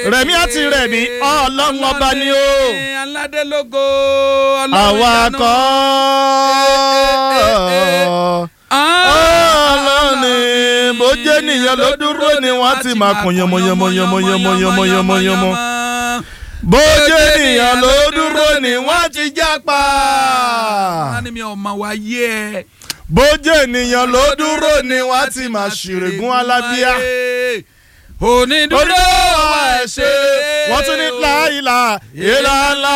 rẹ̀mí àti rẹ̀mí ọlọ́run ọba ni ó aládélógo àwa kọ́ ọlọ́run ni bójú ènìyàn ló dúró ni wọ́n ti máa kún yánmọ́yánmọ́yánmọ́yánmọ́yánmọ́ bójú ènìyàn ló dúró ni wọ́n ti jápa wọ́n ní mi ò mọ̀ wá yé ẹ. bójú ènìyàn ló dúró ni wọ́n ti máa ṣìrègùn alábíà onídúró onídùúró wa ẹ̀ ṣe wọ́n tún ní láìla ìlàlá